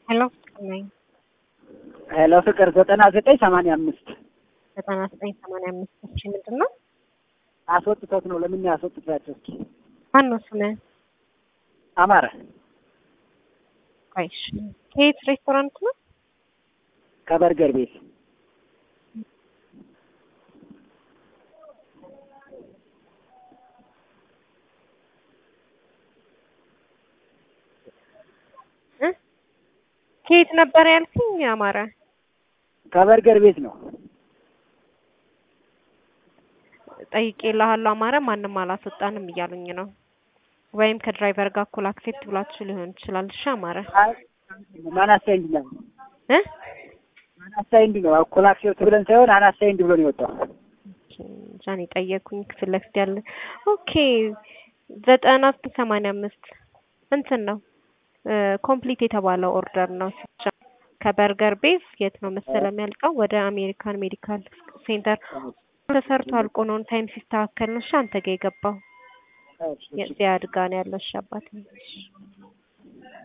ሄሎ ነኝ ሄሎ ፍቅር ዘጠና ዘጠኝ ሰማንያ አምስት ዘጠና ዘጠኝ ሰማንያ አምስት እሺ ምንድን ነው አስወጥቶት ነው። ለምን ያስወጥቷቸው? እስኪ ማን ነው ስምህ? አማረ ቆይ እሺ ከየት ሬስቶራንት ነው? ከበርገር ቤት እ ከየት ነበር ያልከኝ አማረ? ከበርገር ቤት ነው። ጠይቄልሃለሁ አማረ ማንም አላስወጣንም እያሉኝ ነው። ወይም ከድራይቨር ጋር እኩል አክሴፕት ብላችሁ ሊሆን ይችላል። እሺ አማረ አይ ማን አሳይንድ ነው እ ማን አሳይንድ ነው እኩል አክሴፕት ብለን ሳይሆን አናሳይንድ ብሎ ነው የወጣው። ጃን የጠየኩኝ ክፍል ለፊት ያለ ኦኬ ዘጠና ዘጠኝ ሰማንያ አምስት እንትን ነው ኮምፕሊት የተባለው ኦርደር ነው ብቻ ከበርገር ቤዝ የት ነው መሰለ የሚያልቀው ወደ አሜሪካን ሜዲካል ሴንተር ተሰርቶ አልቆ ነው ታይም ሲስተካከል ነው እሺ አንተ ጋር የገባው የዚያ አድጋ ነው ያለው እሺ አባቴ